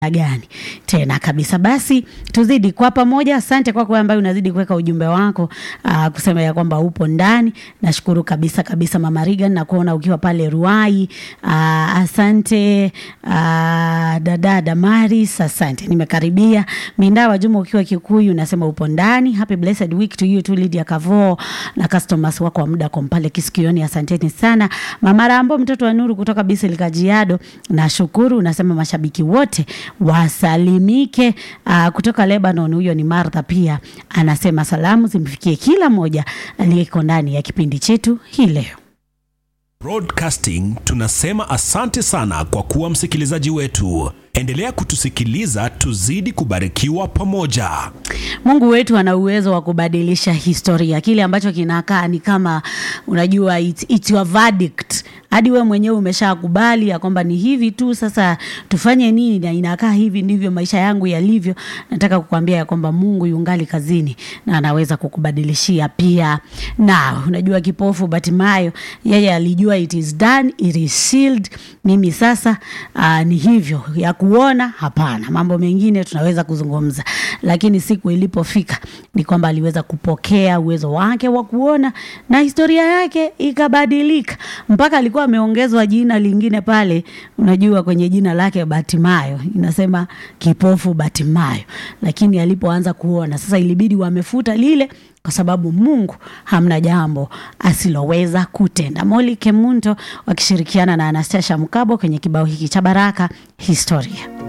gani tena kabisa. Basi tuzidi kwa pamoja. Asante kwako ambaye unazidi kuweka ujumbe wako aa, kusema ya kwamba upo ndani. Nashukuru kabisa kabisa, Mama Regan, na kuona ukiwa pale Ruai. Aa, asante aa, dada Damaris, asante, nimekaribia. Mindawa Juma ukiwa Kikuyu unasema upo ndani. Happy blessed week to you too, Lydia Kavo na customers wako wa muda kwa pale kisikioni, asanteni sana. Mama Rambo mtoto wa Nuru kutoka Bisil Kajiado, nashukuru. Unasema mashabiki wote wasalimike. Uh, kutoka Lebanon, huyo ni Martha, pia anasema salamu zimfikie kila mmoja aliyeko ndani ya kipindi chetu hii leo. Broadcasting tunasema asante sana kwa kuwa msikilizaji wetu. Endelea kutusikiliza, tuzidi kubarikiwa pamoja. Mungu wetu ana uwezo wa kubadilisha historia. Kile ambacho kinakaa ni kama unajua, it's, it's your verdict hadi we mwenyewe umeshakubali ya kwamba ni hivi tu, sasa tufanye nini? Na inakaa hivi ndivyo maisha yangu yalivyo. Nataka kukwambia ya kwamba Mungu yungali kazini na anaweza kukubadilishia pia. Na unajua kipofu Batimayo, yeye alijua it is done, it is sealed. Mimi sasa uh, ni hivyo ya kuona hapana, mambo mengine tunaweza kuzungumza, lakini siku ilipofika ni kwamba aliweza kupokea uwezo wake wa kuona na historia yake ikabadilika, mpaka alikuwa ameongezwa jina lingine pale, unajua kwenye jina lake Batimayo inasema kipofu Batimayo, lakini alipoanza kuona sasa ilibidi wamefuta lile kwa sababu Mungu hamna jambo asiloweza kutenda. Moli Kemunto wakishirikiana na Anastasia Mkabo kwenye kibao hiki cha Baraka Historia.